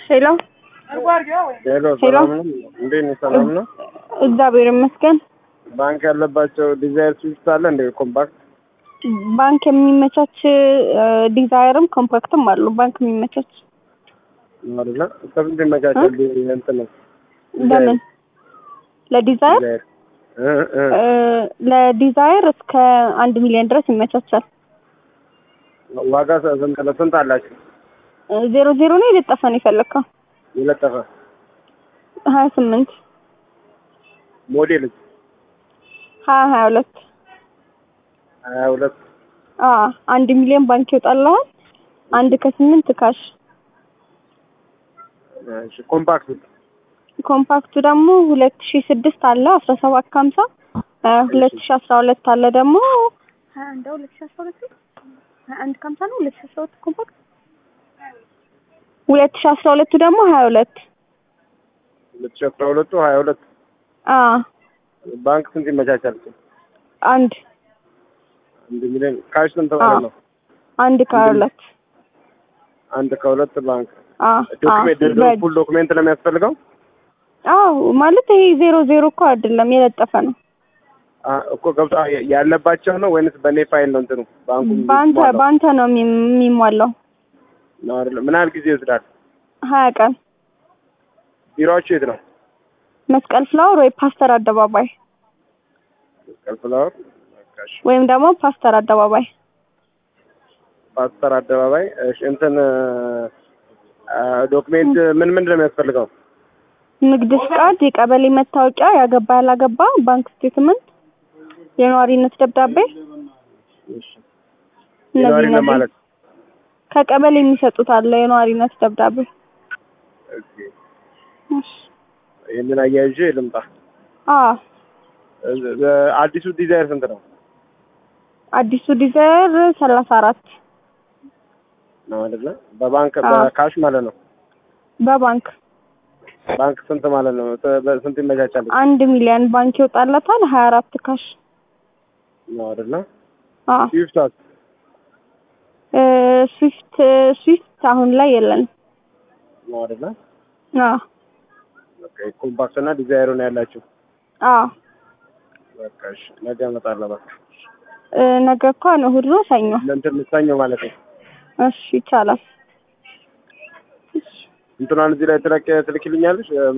ሄሎ ሄሎ ሰላም ነው? እንዴት ነው? ሰላም ነው? እግዚአብሔር ይመስገን። ባንክ ያለባቸው ዲዛይር ስዊፍት አለ እንደ ኮምፓክት ባንክ የሚመቻች ዲዛይርም ኮምፓክትም አሉ። ባንክ የሚመቻች አይደለ? እስከስንት ይመቻቻል? እንትን ነው ለምን ለዲዛይር ዲዛይር እ እ እ፣ ለዲዛይር እስከ አንድ ሚሊዮን ድረስ ይመቻቻል። ዋጋ ስንት ስንት አላችሁ? እ፣ ዜሮ ዜሮ ነው የለጠፈ ነው የፈለግከው? የለጠፈ ሀያ ስምንት ሞዴል ሀያ ሀያ ሁለት ሀያ ሁለት አ አንድ ሚሊዮን ባንክ ይወጣልሃል። አንድ ከስምንት ካሽ። እሺ ኮምፓክት ኮምፓክቱ ደግሞ ሁለት ሺ ስድስት አለ አስራ ሰባት ከሀምሳ ሁለት ሺ አስራ ሁለት አለ ደግሞ ሀያ አንድ ሁለት ሺ አስራ ሁለት ሀያ አንድ ከሀምሳ ነው ሁለት ሺ አስራ ሁለት ኮምፓክት ሁለት ሺ አስራ ሁለቱ ደግሞ ሀያ ሁለት ሁለት ሺህ አስራ ሁለቱ ሀያ ሁለት አ ባንክ ስንት ይመቻቻል? አንድ አንድ ሚሊዮን ካሽ ስንት ማለት ነው? አንድ ከሀያ ሁለት አንድ ከሁለት ባንክ አ ዶክሜንት በእጅ ፉል ዶክሜንት ነው የሚያስፈልገው? አዎ ማለት ይሄ ዜሮ ዜሮ እኮ አይደለም የለጠፈ ነው። አ እኮ ገብቶ ያለባቸው ነው ወይንስ በኔ ፋይል ነው እንትኑ ባንኩ በአንተ የሚሟላው? በአንተ ነው የሚ- የሚሟላው። ነው አይደለ? ምን ያህል ጊዜ ይወስዳል? ሀያ ቀን ቢሮአችሁ የት ነው? መስቀል ፍላወር ወይ ፓስተር አደባባይ መስቀል ፍላወር በቃ እሺ። ወይም ደግሞ ፓስተር አደባባይ ፓስተር አደባባይ እሺ። እንትን አ፣ ዶክሜንት ምን ምንድን ነው የሚያስፈልገው? ንግድ ፍቃድ፣ የቀበሌ መታወቂያ፣ ያገባ ያላገባ፣ ባንክ ስቴትመንት፣ የነዋሪነት ደብዳቤ እሺ። እነዚህ ነዋሪ እነዚህ ለማለት ከቀበሌ የሚሰጡት አለ የነዋሪነት ደብዳቤ። ኦኬ። እሺ። ይህንን አያይዤ ልምጣ። አዎ እ- እ- አዲሱ ዲዛይር ስንት ነው? አዲሱ ዲዛይር ሰላሳ አራት ነው አይደለ? በባንክ አዎ። በካሽ ማለት ነው። በባንክ ባንክ ስንት ማለት ነው? ስ- በስንት ይመቻቻል? አንድ ሚሊዮን ባንክ ይወጣለታል። ሀያ አራት ካሽ ነው አይደለ? አዎ ስዊፍት እ፣ ስዊፍት ስዊፍት አሁን ላይ የለን። ነው አይደለ? አዎ በቃ ኮምፓክት እና ዲዛይሩ ነው ያላችሁ። አዎ በቃ እሺ፣ ነገ እመጣለሁ። በቃ እ፣ ነገ እንኳን እሑድ ነው፣ ሰኞ። እንትን ምሳኘው ማለት ነው። እሺ ይቻላል። እንትኗን እዚህ ላይ ትለቅ ትልክልኛለሽ